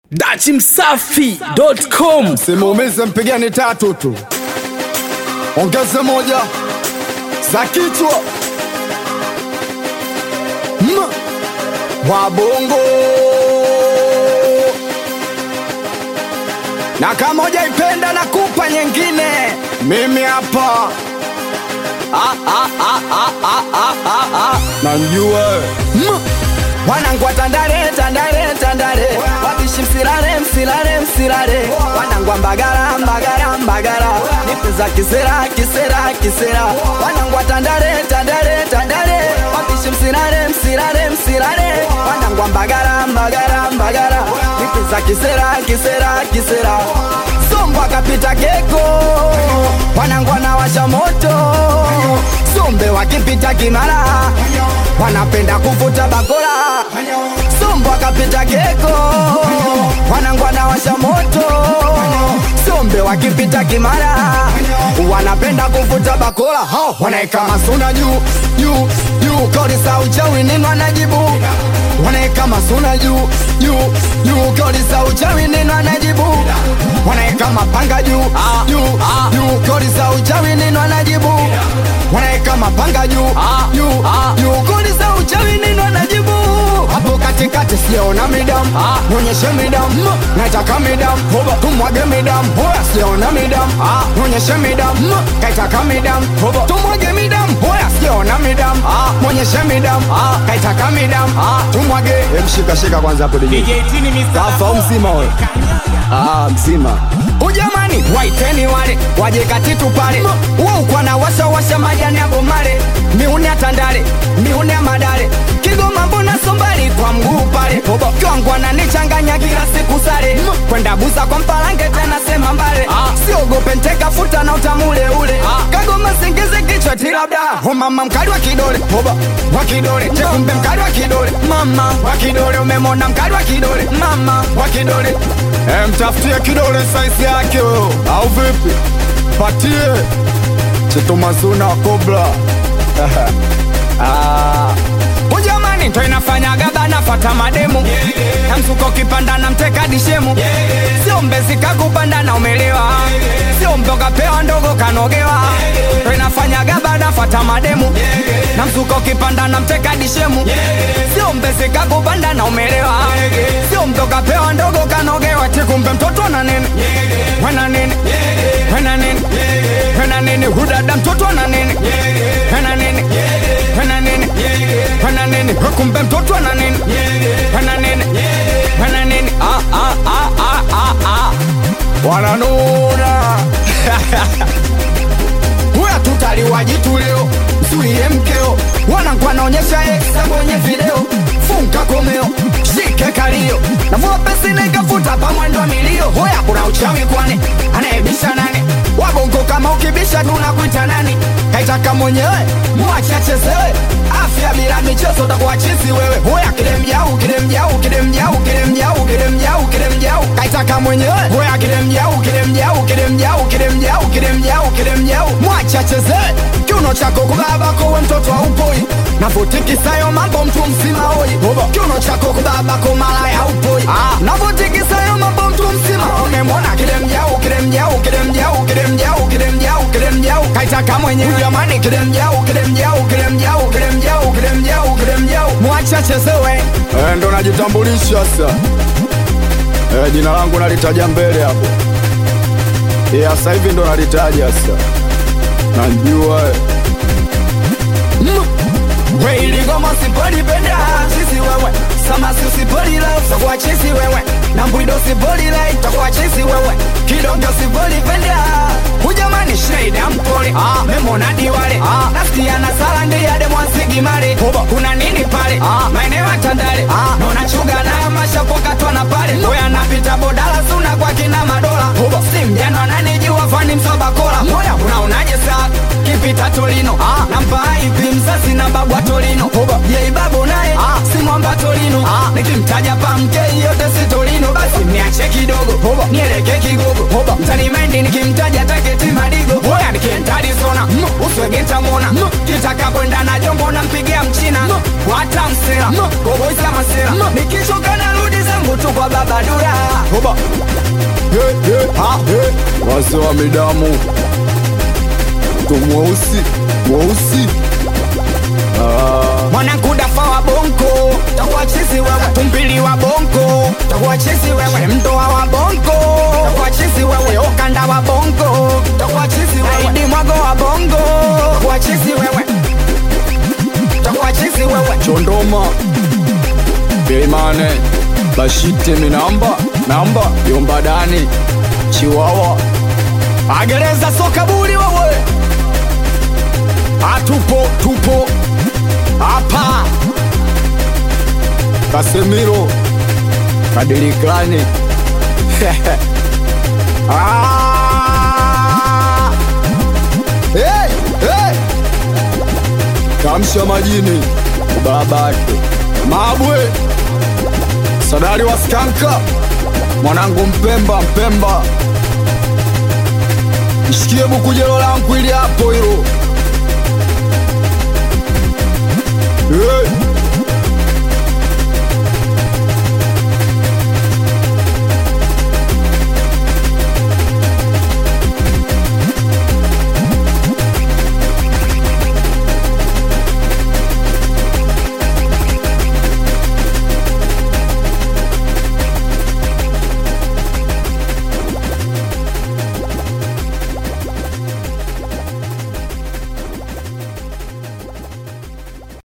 dachimsafi.com Simuumize, mpigeni tatu tu, ongeze moja za kichwa M wabongo na kama hujaipenda na kupa nyingine, mimi hapa Ah, ah, ah, ah, ah, ah, ah, ah. namjua M wanangu wa Tandale, Tandale, Tandale, wabishi msilale, msilale, msilale, wanangu wa Mbagala, Mbagala, Mbagala, nipe za kisera, kisera, kisera, wanangu wa Tandale, Tandale, Tandale, wabishi msilale, msilale, msilale, wanangu wa Mbagala, Mbagala, Mbagala, nipe za kisera, kisera, kisera, Sombo akapita keko, wanangu wanawasha moto, Sombe wakipita Kimara, wanapenda kuvuta bakora, Sombo akapita keko, wanangu wanawasha moto, Sombe wakipita Kimara, wanapenda kuvuta bakora, hao wanaeka masuna juu juu juu, kauli za uchawi nini wanajibu, wanaeka masuna juu juu juu, kauli za uchawi nini wanajibu, wanaeka mapanga juu juu juu, kauli za uchawi nini wanajibu, wanaeka mapanga juu juu juu, kauli za uchawi nini wanajibu, hapo katikati siona midamu, nyonyeshe midamu, nataka midamu, tumwage midamu, hoya siona midamu, nyonyeshe midamu, kaitaka midamu, tumwage midamu, hoya siona midamu, nyonyeshe midamu, kaitaka midamu, tumwage. Mshika shika kwanza hapo DJ. Kafa mzima wewe. Ah, mzima. Ujamani, waiteni wale waje katitu pale. Wao kwa na washa washa majani ya bomale. Miuni ya Tandale, miuni ya Madale. Kigoma mbona sombali kwa mguu pale. Kwangu ananichanganya kila siku sare. Kwenda buza kwa mpalange tena sema mbale. Siogope nteka futa na utamule ule. Kagoma singeze kichwa tilabda. Oh mama mkali wa kidole. Hoba wa kidole. Chekumbe mkali wa kidole. Mama wa kidole umemona mkali wa kidole. Mama wa kidole. Eh, mtafutie kidole size yake huyo. Au vipi? Patie. Chitumazuna Kobra. Ah. Ujamani ndo inafanya gaba nafata mademu na msuko kipanda na mteka dishemu sio mbezi kakupanda na umelewa sio mboga pewa ndogo kanogewa ndo inafanya gaba nafata mademu na msuko kipanda na mteka dishemu sio mbezi kakupanda na umelewa sio mboga pewa ndogo kanogewa tikumbe mtoto na nini wena nini wena nini wena nini hudada mtoto na nini wena nini wena nini wena nini kumbe mtoto ana nini wena nini wena nini ah ah ah ah ah ah wananuna huya tutaliwa jitu leo msulie mkeo wanangu anaonyesha eksa kwenye video funka komeo shike kalio navua pesi naikafuta pamwendo milio hoya kuna uchawi kwani anaebisha nani wabongo kama ukibisha tunakuita nani kaitaka mwenyewe mwachachezewe afya bila michezo utakuwa chizi wewe hoya kile mjau kile mjau kile mjau kile mjau kile mjau kile mjau kaitaka mwenyewe hoya kile mjau kile mjau kile mjau kile mjau kile mjau kile mjau mwachachezewe kiuno chako kubabako we mtoto haupoi navotikisayo mambo mtu mzima oi kiuno chako kubabako malaya haupoi navotikisayo mambo mtu mzima umemwona kile mjau kile mjau kile mjau kile mjau kile mjau kile mjau kaitaka mwenyewe jamani kile mjau kile mjau kile mjau kile mjau kile mjau kile mjau mwachachezewe eh, ndo najitambulisha sasa eh, jina langu nalitaja mbele hapo eh, sasa hivi ndo nalitaja sasa najua eh. Weiligoma sipolipenda chisi wewe samasi usipolila utakuwa chisi wewe na mbwido sipolila itakuwa chisi wewe kidongo sipolipenda hujamani shida mpole ah, memona diwale ah, nasikia na sala ndiade mwansigimale kuna nini pale ah, maeneo ya Tandale ah, nona chuga na mashapokatwa na pale oya napita bodala suna kwa kina madola si mjano ananijua fani msobakola moya unaonaje saa kipita Torino ah, nampa ipi mzazi na babu wa Torino yei babu naye ah, si mwamba Torino ah, nikimtaja pamke yote si Torino basi niache kidogo nieleke kigogo mtani mendi nikimtaja taketi madigo oya nikientadi sona uswege ntamwona kitakapoenda na jombo nampigia mchina wata msela koboisa masela nikichoka narudi zangu tu kwa baba dura hoba He, he, ha, he. wase wa midamu tu mweusi mweusi mwanangu dafa wa bongo takuwa chizi wewe tumbili wa bongo takuwa chizi wewe mdoa wa bongo takuwa chizi wewe okanda wa bongo takuwa chizi wewe aidi mwago wa bongo takuwa chizi wewe takuwa chizi wewe chondoma beimane bashite minamba namba yombadani chiwawa agereza sokabuli wewe atupo tupo hapa kasemiro kadilikani Ah! hey, hey! kamsha majini babake mabwe sadari wa skanka mwanangu mpemba mpemba mshikie bukujelo langu ili hapo hilo